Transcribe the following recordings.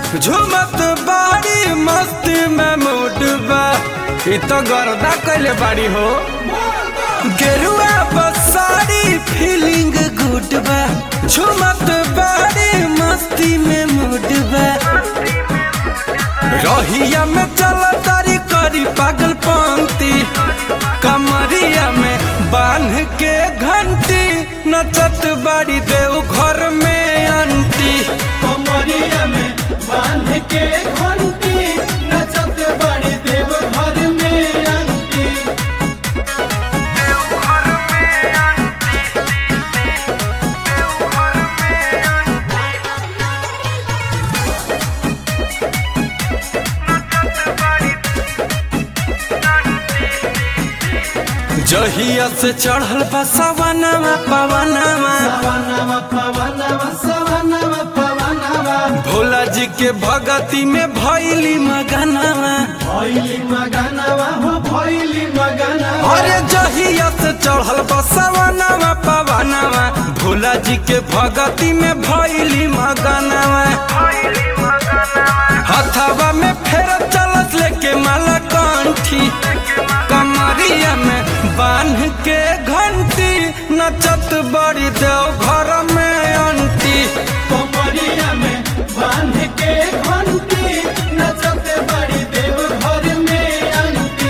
झुमत बाड़ी मस्ती में मूड बा इ तो गर्दा कैले बाड़ी हो गेरुआ बसारी फीलिंग गुड बा झुमत बाड़ी मस्ती में मूड बा रहिया में चल तारी करी पागल पंक्ति कमरिया में बांध के घंटी नचत बाड़ी देव घर में अंटी कमरिया में बांध के घंटी नचत बड़ी देव घर में अंती जहिया से चढ़ल बा सवनवा पवनवा पवनवा पवनवा सवनवा पवनवा भोला जी के भगती में भैली मगनवा भैली मगनवा हो भैली मगनवा अरे जहिया से चढ़ल बा सवनवा पवनवा भोला जी के भगती में भैली मगनवा हथवा में फेर चलत लेके माला कंठी कमरिया में बांध के घंटी नचत बड़ी देव घर में अंटी कमरिया में बांध के घंटी नचत बड़ी देव घर में अंती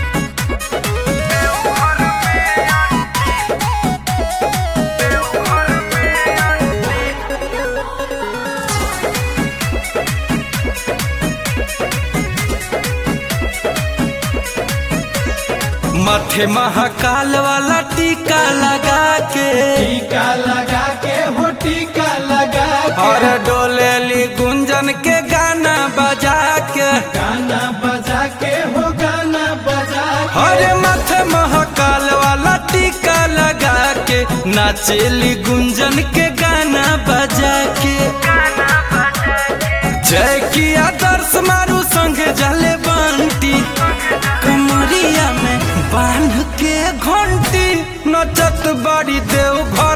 माथे महाकाल वाला टीका लगा के टीका लगा के हो टीका लगा के और डोलेली गुंजन के गाना बजा के गाना बजा के हो गाना बजा के अरे माथे महाकाल वाला टीका लगा के नाचेली गुंजन के गाना बजा के जय की आदर्श मारू संगे जले बंटी कमरिया में बांध के घंटी नचत बड़ी देव घर